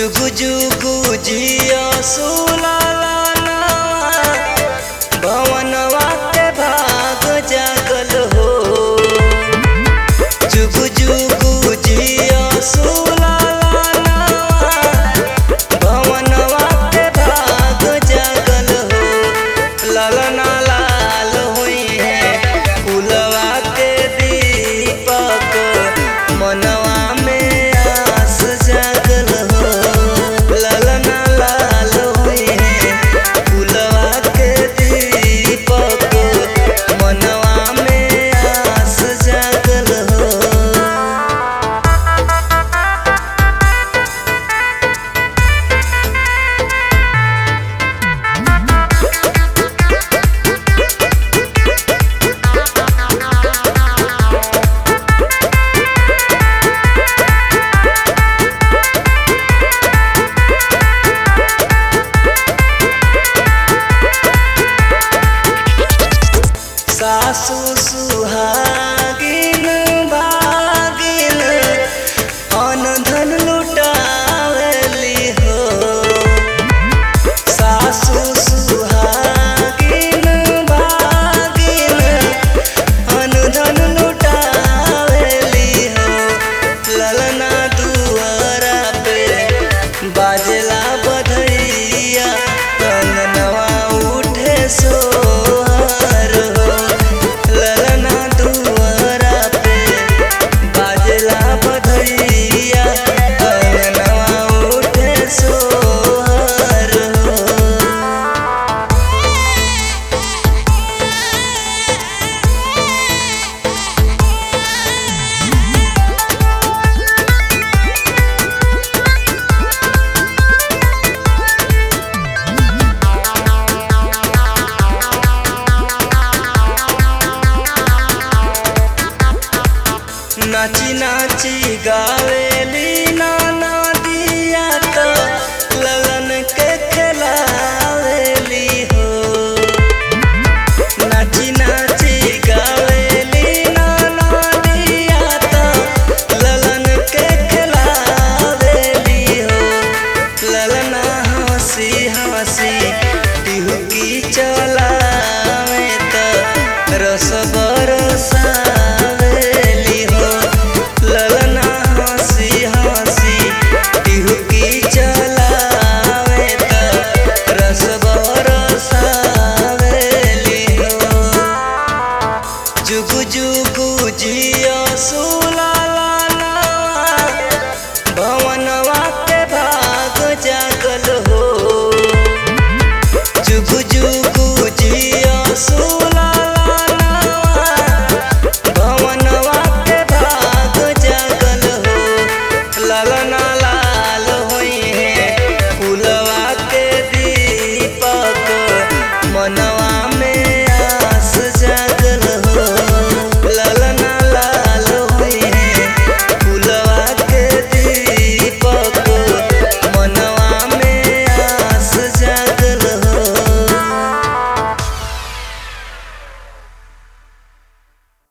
जुगु जुगु जिया सुलाला भवनवा के भाग जागल हो जुगु जुगु जिया सुलाला भवनवा के भाग जागल हो ललना लाल हुई है फुलवा के दीपक मनवा में आस जागल हो ललना लाल हुई है फुलवा के दीपक मनवा में आस जागल हो सासु सुहागिन भागिन अन धन लुटावली हो सासु सुहागिन भागिन अन धन लुटावली हो ललना दुआरा पे बाजला बधैया कंगनवा उठे सोहर हो ललना दुआरा पे बाजला बधैया कंगनवा उठे सोहर हो नाची नाची गावेली नाना दिया तो ललन के खिलावेली हो नाची नाची गावेली नाना दिया तो ललन के खिलावेली हो ललना हंसी हंसी टिहुकी चलावे तो रस बरसा